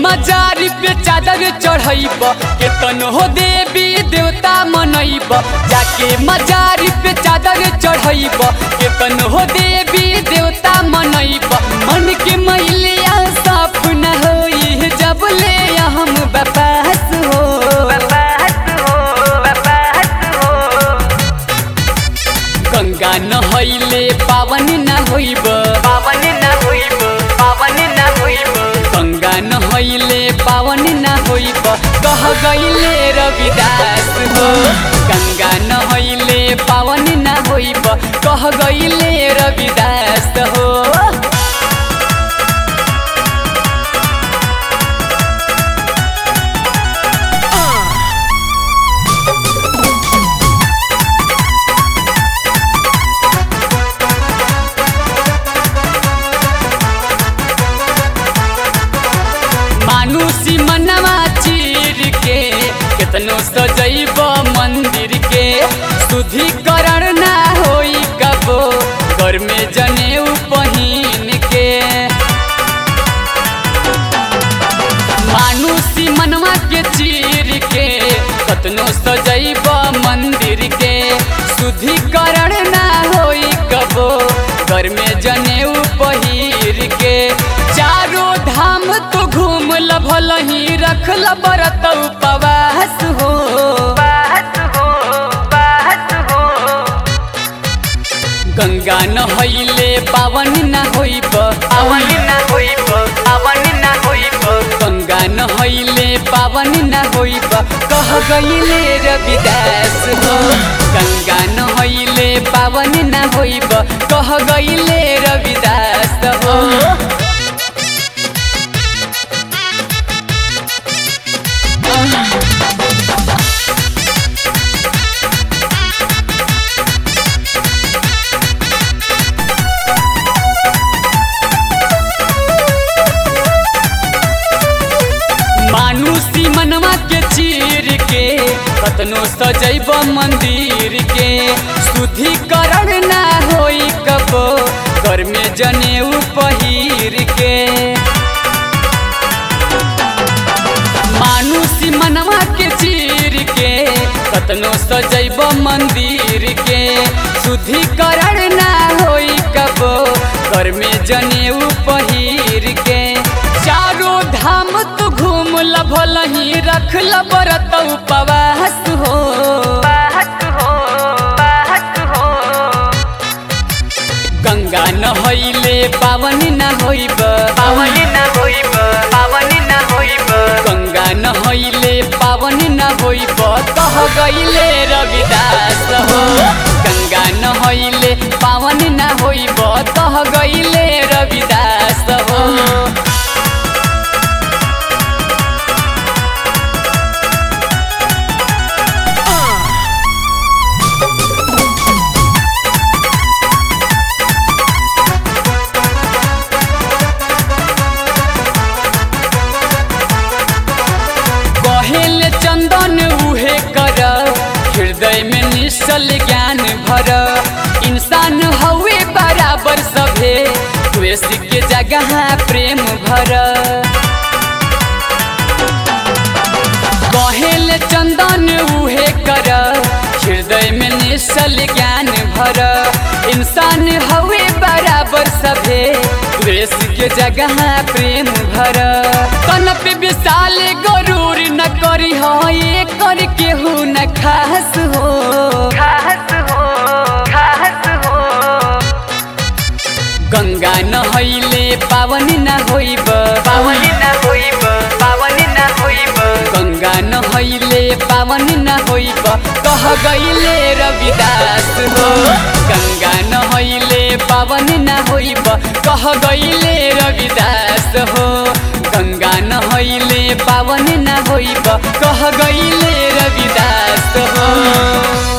मजारी पे चादर चढ़ैब केतन हो देवी देवता मनैब जाके मजारी पे चादर चढ़ैब केतन हो देवी देवता मनैब मन के मैलिया साफ न होई जब ले हम बपास हो गंगा नहैले पावन न होइब पावन न होइब पावन न होइब गंगा नहैले पावन न होइब कह गईले रविदास हो गंगा नहैले पावन न होइब कह गईले रविदास हो मानुसी मनवा चीर के केतनो सजैब मंदिर के शुद्धिकरण ना होई कबो घर में जनेऊ पहिन के मानुसी मनवा के चीर के कतनो सजैब मंदिर के शुद्धिकरण ना होई कबो घर में जनेऊ पहिर के चारों धाम तो घूम लभल ही रखल बरत उपवास हो बात हो बात हो गंगा नहैले पावन न होइब पावन न होइब पावन न होइब गंगा नहैले पावन न होइब कह गईले रविदास हो गंगा नहैले पावन न होइब कह गईले रविदास हो मानुसी मनवा के चीर के कतनो सजैब मंदिर के शुद्धिकरण ना होई कबो घर में जनेऊ पहिर के मानुसी मनवा के चीर के कतनो सजैब मंदिर के शुद्धिकरण ना होई कबो घर में जनेऊ पहिर के चारों धाम तू घूम लभल ही रखल बरत उपवास हो बात हो बात हो गंगा नहैले पावन न होइब पावन न होइब पावन न होइब गंगा नहैले पावन न होइब कह गईले रविदास हो गंगा नहैले पावन न होइब कह गईले रविदास हो कहेल चंदन उहे कर हृदय में निश्चल ज्ञान भर इंसान हवे बराबर सभे द्वेष के जगह प्रेम भर कहेल चंदन उहे कर हृदय में निश्चल ज्ञान भर इंसान हवे बराबर सभे द्वेष के जगह प्रेम भर कन पे विशाल गरूर न करी हो ये कर केहू न खास हो खास हो खास हो गंगा नहैले पावन न होइब पावन न होइब पावन न होइब गंगा नहैले पावन न होइब कह गईले रविदास हो गंगा नहैले पावन न होइब कह गईले रविदास हो गंगा नहैले पावन न होइब कह गईले रविदास हो